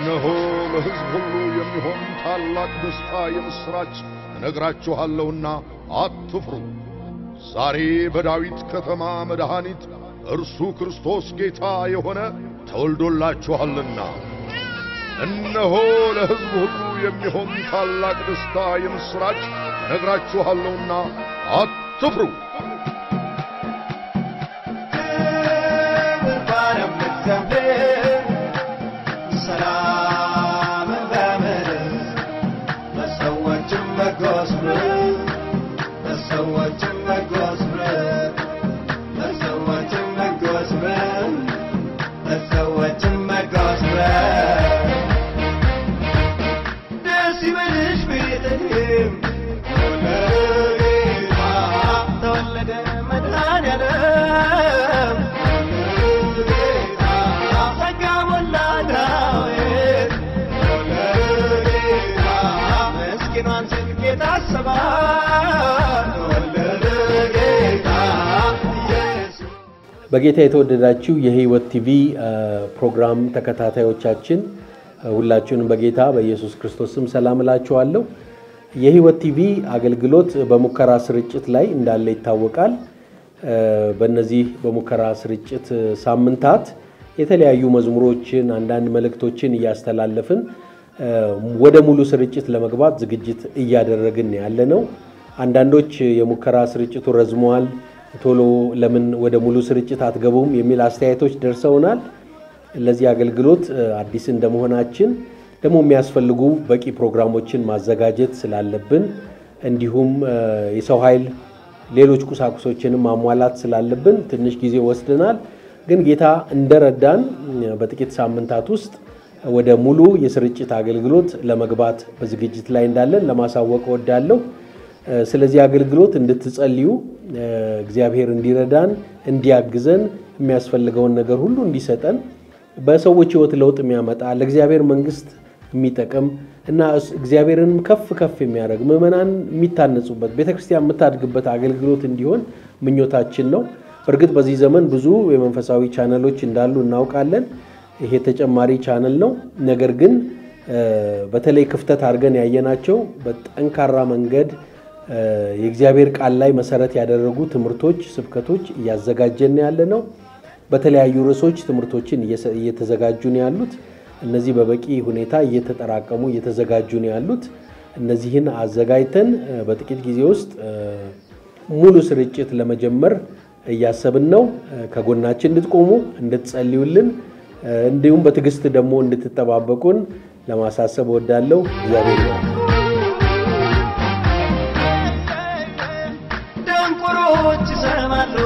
እነሆ ለሕዝብ ሁሉ የሚሆን ታላቅ ደስታ የምሥራች እነግራችኋለሁና አትፍሩ። ዛሬ በዳዊት ከተማ መድኃኒት እርሱ ክርስቶስ ጌታ የሆነ ተወልዶላችኋልና። እነሆ ለሕዝብ ሁሉ የሚሆን ታላቅ ደስታ የምሥራች እነግራችኋለሁና አትፍሩ። በጌታ የተወደዳችሁ የሕይወት ቲቪ ፕሮግራም ተከታታዮቻችን ሁላችሁንም በጌታ በኢየሱስ ክርስቶስ ስም ሰላም እላችኋለሁ። የሕይወት ቲቪ አገልግሎት በሙከራ ስርጭት ላይ እንዳለ ይታወቃል። በእነዚህ በሙከራ ስርጭት ሳምንታት የተለያዩ መዝሙሮችን፣ አንዳንድ መልእክቶችን እያስተላለፍን ወደ ሙሉ ስርጭት ለመግባት ዝግጅት እያደረግን ያለ ነው። አንዳንዶች የሙከራ ስርጭቱ ረዝመዋል ቶሎ ለምን ወደ ሙሉ ስርጭት አትገቡም የሚል አስተያየቶች ደርሰውናል። ለዚህ አገልግሎት አዲስ እንደመሆናችን ደግሞ የሚያስፈልጉ በቂ ፕሮግራሞችን ማዘጋጀት ስላለብን እንዲሁም የሰው ኃይል፣ ሌሎች ቁሳቁሶችንም ማሟላት ስላለብን ትንሽ ጊዜ ወስደናል። ግን ጌታ እንደረዳን በጥቂት ሳምንታት ውስጥ ወደ ሙሉ የስርጭት አገልግሎት ለመግባት በዝግጅት ላይ እንዳለን ለማሳወቅ እወዳለሁ። ስለዚህ አገልግሎት እንድትጸልዩ እግዚአብሔር እንዲረዳን እንዲያግዘን የሚያስፈልገውን ነገር ሁሉ እንዲሰጠን በሰዎች ሕይወት ለውጥ የሚያመጣ ለእግዚአብሔር መንግሥት የሚጠቅም እና እግዚአብሔርንም ከፍ ከፍ የሚያደርግ ምዕመናን የሚታነጹበት ቤተክርስቲያን የምታድግበት አገልግሎት እንዲሆን ምኞታችን ነው። በእርግጥ በዚህ ዘመን ብዙ የመንፈሳዊ ቻነሎች እንዳሉ እናውቃለን። ይሄ ተጨማሪ ቻነል ነው። ነገር ግን በተለይ ክፍተት አድርገን ያየናቸው በጠንካራ መንገድ የእግዚአብሔር ቃል ላይ መሰረት ያደረጉ ትምህርቶች፣ ስብከቶች እያዘጋጀን ያለ ነው። በተለያዩ ርዕሶች ትምህርቶችን እየተዘጋጁ ነው ያሉት። እነዚህ በበቂ ሁኔታ እየተጠራቀሙ እየተዘጋጁ ነው ያሉት። እነዚህን አዘጋጅተን በጥቂት ጊዜ ውስጥ ሙሉ ስርጭት ለመጀመር እያሰብን ነው። ከጎናችን እንድትቆሙ እንድትጸልዩልን፣ እንዲሁም በትዕግስት ደግሞ እንድትጠባበቁን ለማሳሰብ እወዳለሁ። እግዚአብሔር ነው። ደንቆሮች ይሰማሉ፣